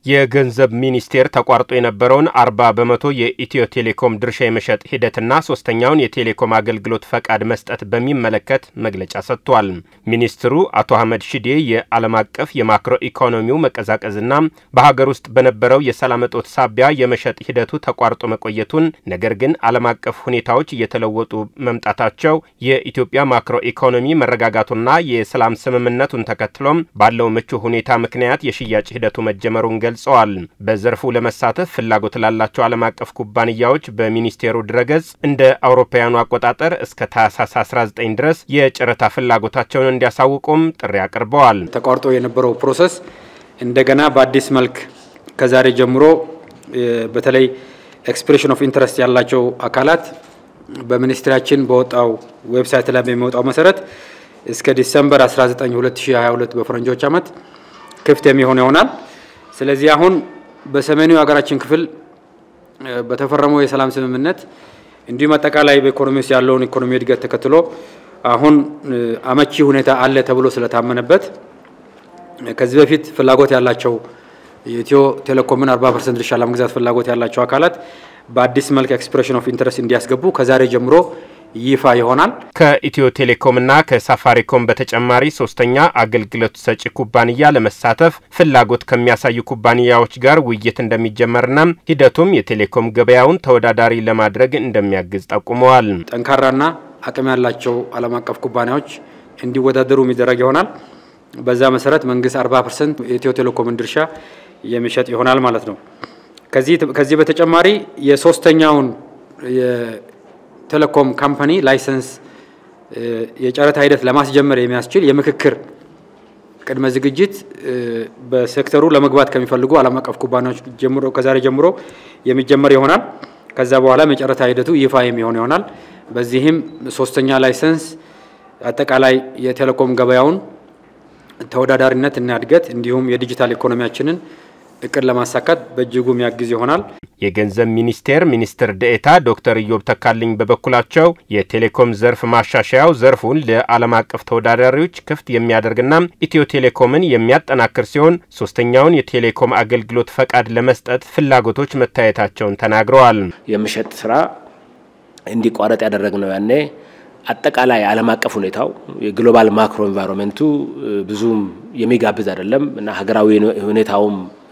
የገንዘብ ሚኒስቴር ተቋርጦ የነበረውን አርባ በመቶ የኢትዮ ቴሌኮም ድርሻ የመሸጥ ሂደትና ሶስተኛውን የቴሌኮም አገልግሎት ፈቃድ መስጠት በሚመለከት መግለጫ ሰጥቷል። ሚኒስትሩ አቶ አህመድ ሺዴ የዓለም አቀፍ የማክሮ ኢኮኖሚው መቀዛቀዝና በሀገር ውስጥ በነበረው የሰላም እጦት ሳቢያ የመሸጥ ሂደቱ ተቋርጦ መቆየቱን፣ ነገር ግን ዓለም አቀፍ ሁኔታዎች እየተለወጡ መምጣታቸው የኢትዮጵያ ማክሮ ኢኮኖሚ መረጋጋቱና የሰላም ስምምነቱን ተከትሎም ባለው ምቹ ሁኔታ ምክንያት የሽያጭ ሂደቱ መጀመሩን ገልጸዋል። በዘርፉ ለመሳተፍ ፍላጎት ላላቸው ዓለም አቀፍ ኩባንያዎች በሚኒስቴሩ ድረገጽ እንደ አውሮፓውያኑ አቆጣጠር እስከ ታህሳስ 19 ድረስ የጨረታ ፍላጎታቸውን እንዲያሳውቁም ጥሪ አቅርበዋል። ተቋርጦ የነበረው ፕሮሰስ እንደገና በአዲስ መልክ ከዛሬ ጀምሮ በተለይ ኤክስፕሬሽን ኦፍ ኢንተረስት ያላቸው አካላት በሚኒስቴራችን በወጣው ዌብሳይት ላይ በሚወጣው መሰረት እስከ ዲሰምበር 19 2022 በፈረንጆች ዓመት ክፍት የሚሆን ይሆናል። ስለዚህ አሁን በሰሜኑ የሀገራችን ክፍል በተፈረመው የሰላም ስምምነት እንዲሁም አጠቃላይ በኢኮኖሚ ውስጥ ያለውን ኢኮኖሚ እድገት ተከትሎ አሁን አመቺ ሁኔታ አለ ተብሎ ስለታመነበት ከዚህ በፊት ፍላጎት ያላቸው የኢትዮ ቴሌኮምን 40 ፐርሰንት ድርሻ ለመግዛት ፍላጎት ያላቸው አካላት በአዲስ መልክ ኤክስፕሬሽን ኦፍ ኢንተረስት እንዲያስገቡ ከዛሬ ጀምሮ ይፋ ይሆናል። ከኢትዮ ቴሌኮምና ከሳፋሪኮም በተጨማሪ ሶስተኛ አገልግሎት ሰጪ ኩባንያ ለመሳተፍ ፍላጎት ከሚያሳዩ ኩባንያዎች ጋር ውይይት እንደሚጀመርና ሂደቱም የቴሌኮም ገበያውን ተወዳዳሪ ለማድረግ እንደሚያግዝ ጠቁመዋል። ጠንካራና አቅም ያላቸው ዓለም አቀፍ ኩባንያዎች እንዲወዳደሩ የሚደረግ ይሆናል። በዛ መሰረት መንግስት 40 ፐርሰንት የኢትዮ ቴሌኮምን ድርሻ የሚሸጥ ይሆናል ማለት ነው። ከዚህ በተጨማሪ የሶስተኛውን ቴሌኮም ካምፓኒ ላይሰንስ የጨረታ ሂደት ለማስጀመር የሚያስችል የምክክር ቅድመ ዝግጅት በሴክተሩ ለመግባት ከሚፈልጉ ዓለም አቀፍ ኩባንያዎች ጀምሮ ከዛሬ ጀምሮ የሚጀመር ይሆናል። ከዛ በኋላም የጨረታ ሂደቱ ይፋ የሚሆን ይሆናል። በዚህም ሶስተኛ ላይሰንስ አጠቃላይ የቴሌኮም ገበያውን ተወዳዳሪነት እና እድገት እንዲሁም የዲጂታል ኢኮኖሚያችንን እቅድ ለማሳካት በእጅጉ የሚያግዝ ይሆናል። የገንዘብ ሚኒስቴር ሚኒስትር ደኤታ ዶክተር ኢዮብ ተካልኝ በበኩላቸው የቴሌኮም ዘርፍ ማሻሻያው ዘርፉን ለዓለም አቀፍ ተወዳዳሪዎች ክፍት የሚያደርግና ኢትዮ ቴሌኮምን የሚያጠናክር ሲሆን ሶስተኛውን የቴሌኮም አገልግሎት ፈቃድ ለመስጠት ፍላጎቶች መታየታቸውን ተናግረዋል። የምሸጥ ስራ እንዲቋረጥ ያደረግነው ያኔ አጠቃላይ ዓለም አቀፍ ሁኔታው የግሎባል ማክሮ ኤንቫይሮንመንቱ ብዙም የሚጋብዝ አይደለም እና ሀገራዊ ሁኔታውም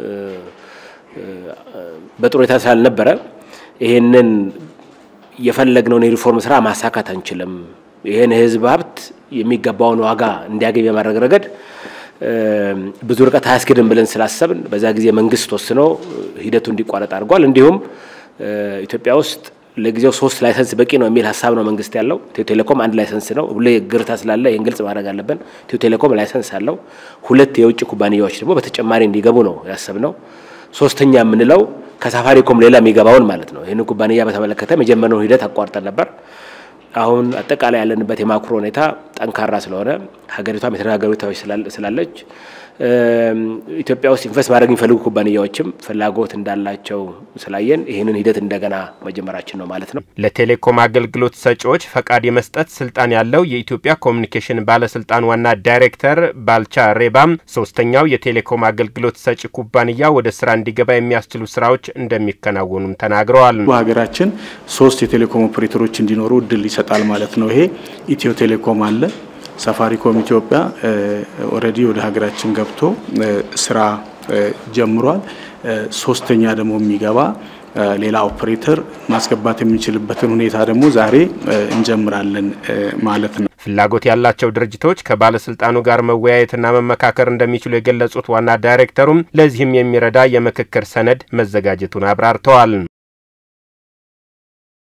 በጥሩ ሁኔታ ስላልነበረ ይሄንን የፈለግነውን የሪፎርም ስራ ማሳካት አንችልም። ይህን የህዝብ ሀብት የሚገባውን ዋጋ እንዲያገኝ በማድረግ ረገድ ብዙ ርቀት አያስኬድም ብለን ስላሰብን በዛ ጊዜ መንግስት ወስኖ ሂደቱ እንዲቋረጥ አድርጓል። እንዲሁም ኢትዮጵያ ውስጥ ለጊዜው ሶስት ላይሰንስ በቂ ነው የሚል ሀሳብ ነው መንግስት ያለው። ኢትዮ ቴሌኮም አንድ ላይሰንስ ነው። ሁሌ ግርታ ስላለ ይህን ግልጽ ማድረግ አለብን። ኢትዮ ቴሌኮም ላይሰንስ አለው። ሁለት የውጭ ኩባንያዎች ደግሞ በተጨማሪ እንዲገቡ ነው ያሰብነው። ሶስተኛ የምንለው ከሳፋሪኮም ሌላ የሚገባውን ማለት ነው። ይህን ኩባንያ በተመለከተ የጀመርነው ሂደት አቋርጠን ነበር። አሁን አጠቃላይ ያለንበት የማክሮ ሁኔታ ጠንካራ ስለሆነ ሀገሪቷም የተረጋገሩ ሁኔታዎች ስላለች ኢትዮጵያ ውስጥ ኢንቨስት ማድረግ የሚፈልጉ ኩባንያዎችም ፍላጎት እንዳላቸው ስላየን ይህንን ሂደት እንደገና መጀመራችን ነው ማለት ነው። ለቴሌኮም አገልግሎት ሰጪዎች ፈቃድ የመስጠት ስልጣን ያለው የኢትዮጵያ ኮሚኒኬሽን ባለስልጣን ዋና ዳይሬክተር ባልቻ ሬባም ሶስተኛው የቴሌኮም አገልግሎት ሰጪ ኩባንያ ወደ ስራ እንዲገባ የሚያስችሉ ስራዎች እንደሚከናወኑም ተናግረዋል። በሀገራችን ሶስት የቴሌኮም ኦፕሬተሮች እንዲኖሩ እድል ይሰጣል ማለት ነው። ይሄ ኢትዮ ቴሌኮም አለ ሳፋሪኮም ኢትዮጵያ ኦልሬዲ ወደ ሀገራችን ገብቶ ስራ ጀምሯል። ሶስተኛ ደግሞ የሚገባ ሌላ ኦፕሬተር ማስገባት የሚችልበትን ሁኔታ ደግሞ ዛሬ እንጀምራለን ማለት ነው። ፍላጎት ያላቸው ድርጅቶች ከባለስልጣኑ ጋር መወያየትና መመካከር እንደሚችሉ የገለጹት ዋና ዳይሬክተሩም ለዚህም የሚረዳ የምክክር ሰነድ መዘጋጀቱን አብራርተዋል።